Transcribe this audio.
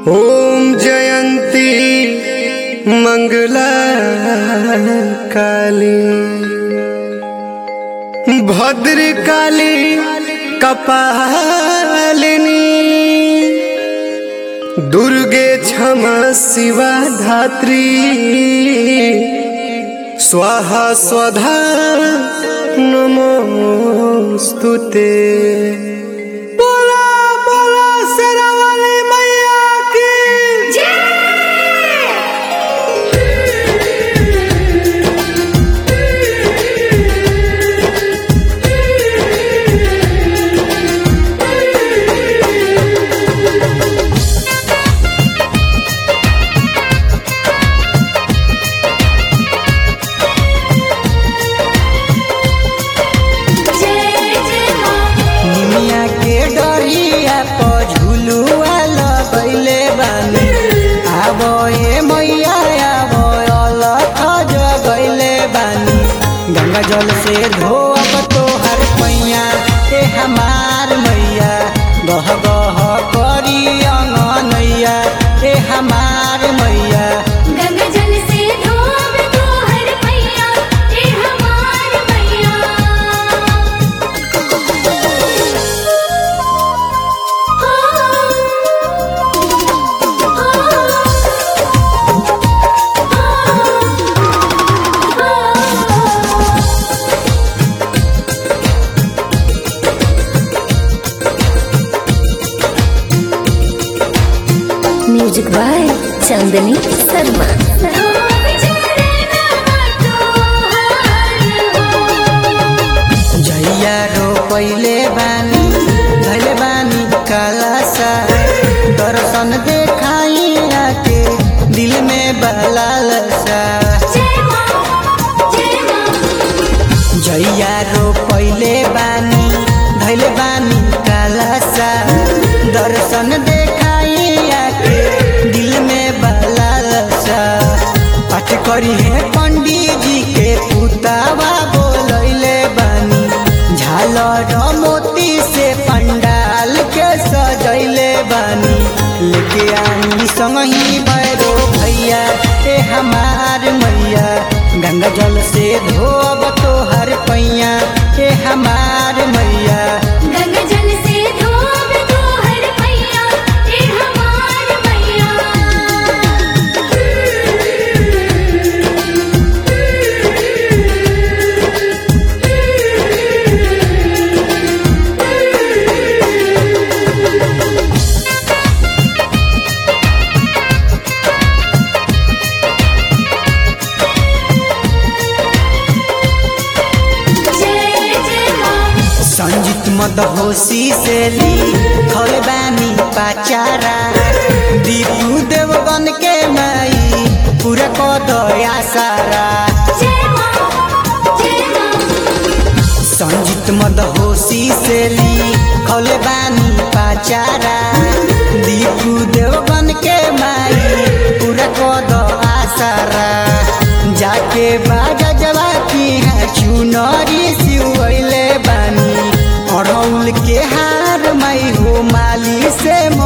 ॐ जयन्ती मङ्गला काली भद्रकाली कपालिनी दुर्गे क्षमा शिवा धात्री स्वाहा स्वधा नमोऽस्तु ते बोला बोला शेरावाली मैया की निमिया के डरिया पर झुलुआ लगैले बानी आबो ए मैया आबो अलख जगैले बानी गंगा जल से धोब तोहर पैया ए हमार मैया गह गह करी अंगनैया ए हमार मैया गंगा जल से धोब तोहर पैया ए हमार मैया म्यूजिक बाय चांदनी शर्मा जैया रोपैले बानी धैले बानी कालासा दर्शन देखाई आके दिल में बलालसा जैया रोपैले बानी धैले बानी कालासा दर्शन देखाई आके दिल में बलालसा पाठ करी है पंडित जी के पुतावा बोलैले बानी झालर मोती से पंडाल के सजैले बानी लेके आनी संगही बैरो भैया ए हमार मैया गंगा जल से धोब तोहर पैया ए हमार मैया गंगा जल से धोब तोहर पैया ए हमार मैया जय जय मां संजीत मदहोशी से ली खल बानी पाचारा दीपू देवगन के माई पूरा को दया सारा जय मां जय मां संजीत मदहोशी से ली खल बानी पाचारा दीपू देवगन के माई पूरा को दया सारा जाके बाजा जवा की है चुनरी सिवैले बानी अड़ौल के हार मई हो माली से